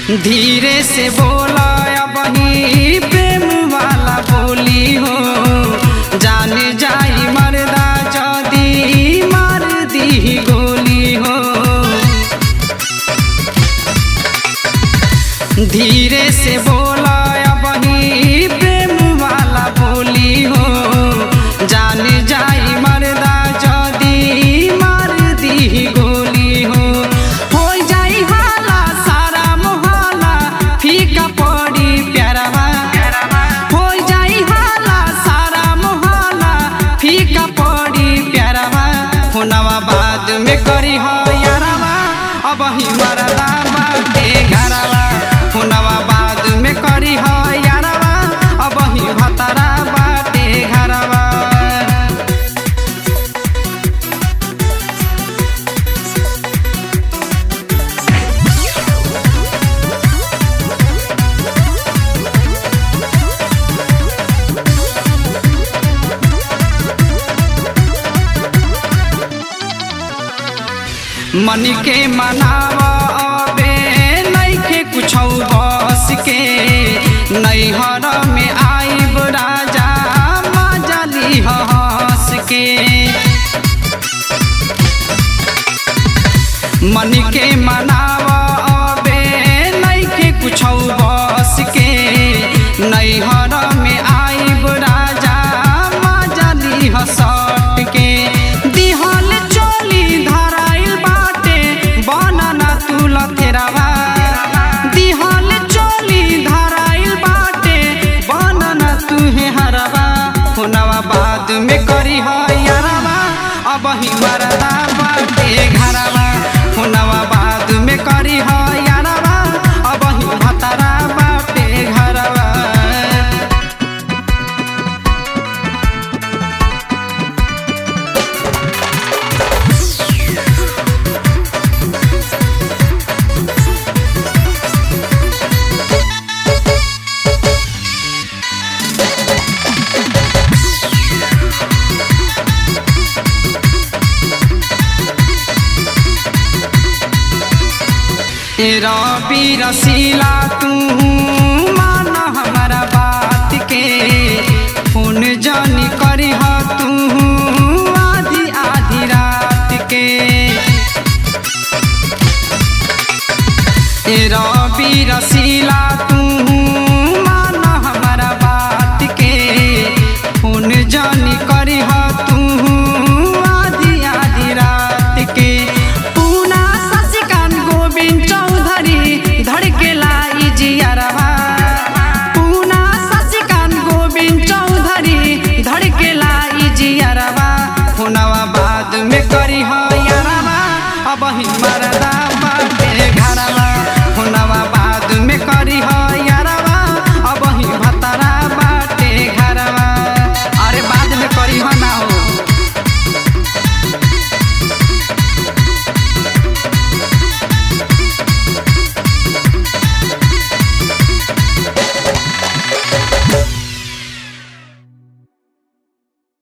धीरे से बोला बही प्रेम वाला बोली हो जान जाई मरदा जदी मार दी गोली हो धीरे से बोला बही प्रेम वाला बोली हो जान जाई मरदा जदी मार दी गोली हो हो जाई हाला सारा मोहाला फीका पड़ी प्यारवा हो जाई हाला सारा मोहाला फीका पड़ी प्यारवा हुनवा बाद में करी हो यारवा अब ही मरदा बाटे घरवा हुनवा बाद में करी हो यारवा अब ही भतरा बाटे घरवा मन के मनावा अबे नइखे कुछौ बस के नैहर में आइब राजा मजली हंस के मन के मनावा अबे नइखे कुछौ बस के नैहर में आइब राजा मजली हंसट के दिहल चोली धराइल बाटे बनना तू लथेरावा दिहल चोली धराइल बाटे बनना तू हे हरवा हुनवा बाद में करी हो यारवा अब ही मरदा बाटे घरवा हुनवा बाद में करी हो यारवा अब ही भतरा बाटे घरवा रबी रसीला तू